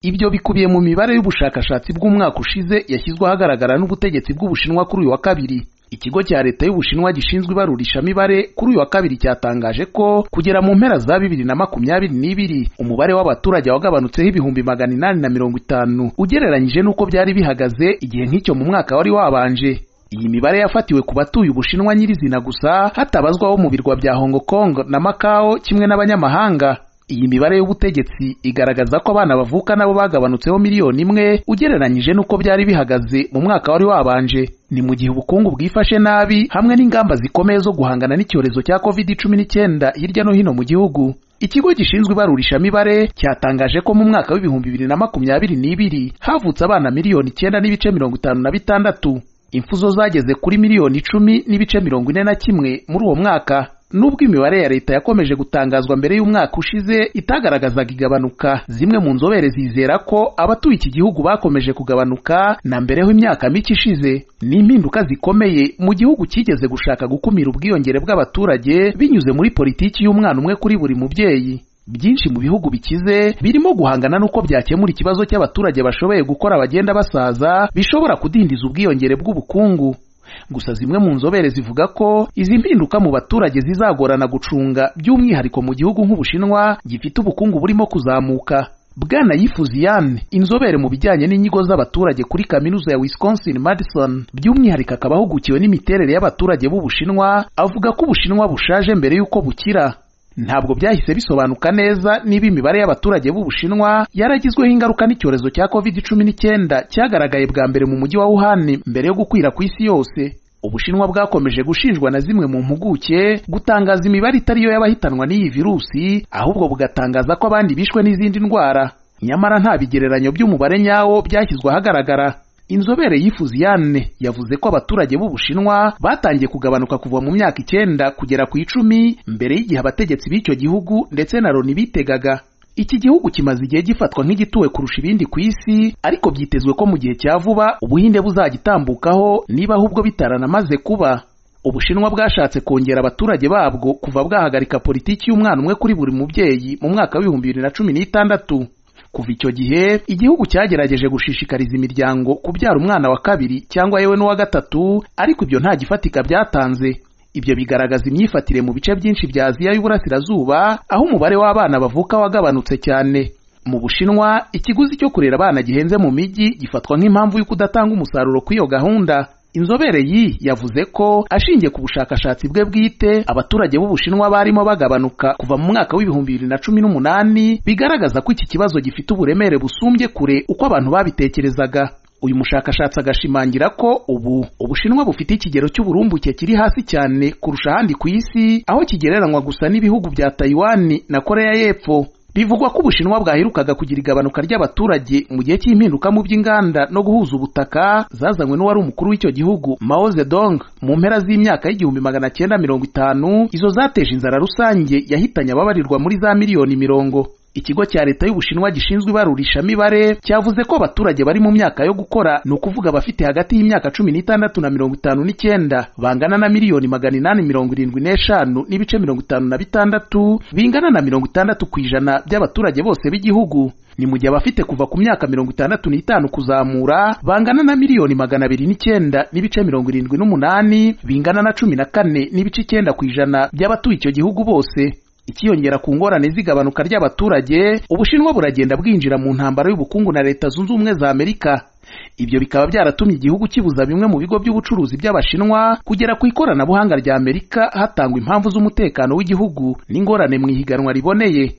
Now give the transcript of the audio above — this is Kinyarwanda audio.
ibyo bikubiye mu mibare y'ubushakashatsi bw'umwaka ushize yashyizwe ahagaragara n'ubutegetsi bw'ubushinwa kuri uyu wa kabiri ikigo cya leta y'ubushinwa gishinzwe ibarurishamibare kuri uyu wa kabiri cyatangaje ko kugera mu mpera za bibiri na makumyabiri n'ibiri umubare w'abaturage wagabanutseho ibihumbi magana inani na mirongo itanu ugereranyije n'uko byari bihagaze igihe nk'icyo mu mwaka wari wabanje iyi mibare yafatiwe ku batuye ubushinwa nyirizina gusa hatabazwaho mu birwa bya hong kong na macao kimwe n'abanyamahanga iyi mibare y'ubutegetsi igaragaza ko abana bavuka nabo bagabanutseho miliyoni imwe ugereranyije n'uko byari bihagaze mu mwaka wari wabanje ni mu gihe ubukungu bwifashe nabi hamwe n'ingamba zikomeye zo guhangana n'icyorezo cya covid cumi n'icyenda hirya no hino mu gihugu ikigo gishinzwe ibarurishamibare cyatangaje ko mu mwaka w'ibihumbi bibiri na makumyabiri n'ibiri havutse abana miliyoni icyenda n'ibice mirongo itanu na bitandatu imfuzo zageze kuri miliyoni icumi n'ibice mirongo ine na kimwe muri uwo mwaka nubwo imibare ya leta yakomeje gutangazwa mbere y'umwaka ushize itagaragazaga igabanuka zimwe mu nzobere zizera ko abatuye iki gihugu bakomeje kugabanuka na mbere ho imyaka mike ishize ni impinduka zikomeye mu gihugu cyigeze gushaka gukumira ubwiyongere bw'abaturage binyuze muri politiki y'umwana umwe kuri buri mubyeyi byinshi mu bihugu bikize birimo guhangana n'uko byakemura ikibazo cy'abaturage bashoboye gukora bagenda basaza bishobora kudindiza ubwiyongere bw'ubukungu gusa zimwe mu nzobere zivuga ko izi mpinduka mu baturage zizagorana gucunga by'umwihariko mu gihugu nk'ubushinwa gifite ubukungu burimo kuzamuka bwana yifuziyane inzobere mu bijyanye n'inyigo z'abaturage kuri kaminuza ya wisconsin madison by'umwihariko akaba ahugukiwe n'imiterere y'abaturage b'ubushinwa avuga ko ubushinwa bushaje mbere y'uko bukira ntabwo byahise bisobanuka neza niba imibare y'abaturage b'ubushinwa yaragizweho ingaruka n'icyorezo cya covid cumi n'icyenda cyagaragaye bwa mbere mu mujyi wa wuhan mbere yo gukwira ku isi yose ubushinwa bwakomeje gushinjwa na zimwe mu mpuguke gutangaza imibare itari yo y'abahitanwa n'iyi virusi ahubwo bugatangaza ko abandi bishwe n'izindi ndwara nyamara nta bigereranyo by'umubare nyawo byashyizwe ahagaragara inzobere yifuziyane yavuze ko abaturage b'ubushinwa batangiye kugabanuka kuva mu myaka icyenda kugera ku icumi mbere y'igihe abategetsi b'icyo gihugu ndetse na loni bitegaga iki gihugu kimaze igihe gifatwa nk'igituwe kurusha ibindi ku isi ariko byitezwe ko mu gihe cya vuba ubuhinde buzagitambukaho niba ahubwo bitaranamaze kuba ubushinwa bwashatse kongera abaturage babwo kuva bwahagarika politiki y'umwana umwe kuri buri mubyeyi mu mwaka w'ibihumbi bibiri na cumi n'itandatu kuva icyo gihe igihugu cyagerageje gushishikariza imiryango kubyara umwana wa kabiri cyangwa yewe n'uwa gatatu ariko ibyo nta gifatika byatanze ibyo bigaragaza imyifatire mu bice byinshi bya aziya y'uburasirazuba aho umubare w'abana bavuka wagabanutse cyane mu bushinwa ikiguzi cyo kurera abana gihenze mu mijyi gifatwa nk'impamvu yo kudatanga umusaruro kw'iyo gahunda inzobere yi yavuze ko ashingiye ku bushakashatsi bwe bwite abaturage b'ubushinwa barimo bagabanuka kuva mu mwaka w'ibihumbi bibiri na cumi n'umunani bigaragaza ko iki kibazo gifite uburemere busumbye kure uko abantu babitekerezaga uyu mushakashatsi agashimangira ko ubu ubushinwa bufite ikigero cy'uburumbuke kiri hasi cyane kurusha ahandi ku isi aho kigereranywa gusa n'ibihugu bya tayiwani na koreya y'epfo bivugwa ko ubushinwa bwaherukaga kugira igabanuka ry'abaturage mu gihe cy'impinduka mu by'inganda no guhuza ubutaka zazanywe n'uwari umukuru w'icyo gihugu Mao Zedong mu mpera z'imyaka y'igihumbi magana cyenda mirongo itanu izo zateje inzara rusange yahitanye ababarirwa muri za miliyoni mirongo ikigo cya leta y'ubushinwa gishinzwe ibarurishamibare cyavuze ko abaturage bari mu myaka yo gukora ni ukuvuga abafite hagati y'imyaka cumi n'itandatu na mirongo itanu n'icyenda bangana na miliyoni magana inani mirongo irindwi n'eshanu n'ibice mirongo itanu na bitandatu bingana na mirongo itandatu ku ijana by'abaturage bose b'igihugu ni mu gihe abafite kuva ku myaka mirongo itandatu n'itanu kuzamura bangana na miliyoni magana abiri n'icyenda n'ibice mirongo irindwi n'umunani bingana na cumi na kane n'ibice icyenda ku ijana by'abatuye icyo gihugu bose ikiyongera ku ngorane z'igabanuka ry'abaturage ubushinwa buragenda bwinjira mu ntambara y'ubukungu na leta zunze ubumwe za amerika ibyo bikaba byaratumye igihugu kibuza bimwe mu bigo by'ubucuruzi by'abashinwa kugera ku ikoranabuhanga rya amerika hatangwa impamvu z'umutekano w'igihugu n'ingorane mu ihiganwa riboneye